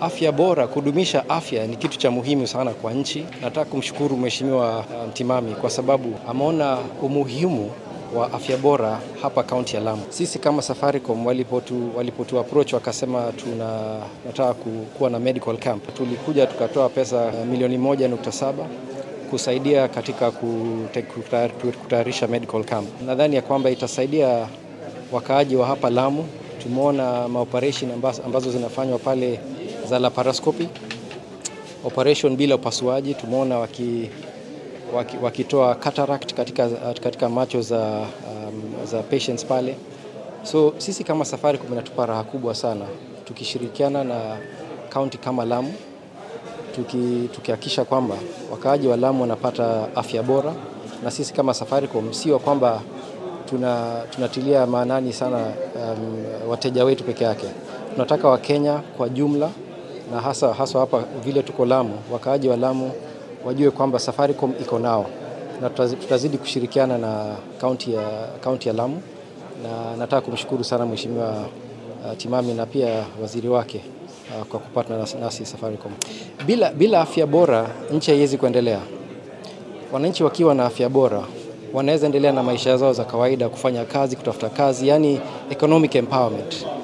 afya bora, kudumisha afya ni kitu cha muhimu sana kwa nchi. Nataka kumshukuru Mheshimiwa Mtimami kwa sababu ameona umuhimu wa afya bora hapa kaunti ya Lamu. Sisi kama Safaricom walipotu, walipotu approach wakasema tuna nataka kuwa na medical camp, tulikuja tukatoa pesa milioni moja nukta saba kusaidia katika kutayarisha medical camp. Nadhani ya kwamba itasaidia wakaaji wa hapa Lamu. Tumeona maoperation ambazo, ambazo zinafanywa pale za laparoscopy operation bila upasuaji. Tumeona waki, waki, wakitoa cataract katika, katika macho za, um, za patients pale. So sisi kama Safaricom inatupa raha kubwa sana tukishirikiana na kaunti kama Lamu tukihakikisha kwamba wakaaji wa Lamu wanapata afya bora, na sisi kama Safaricom sio kwamba tuna, tunatilia maanani sana um, wateja wetu peke yake. Tunataka Wakenya kwa jumla na hasa hasa hapa vile tuko Lamu, wakaaji wa Lamu wajue kwamba Safaricom iko nao na tutazidi kushirikiana na kaunti ya, kaunti ya Lamu, na nataka kumshukuru sana Mheshimiwa uh, Timami na pia waziri wake uh, kwa kupatana nasi, nasi Safaricom. Bila, bila afya bora nchi haiwezi kuendelea. Wananchi wakiwa na afya bora wanaweza endelea na maisha zao za kawaida, kufanya kazi, kutafuta kazi, yani economic empowerment.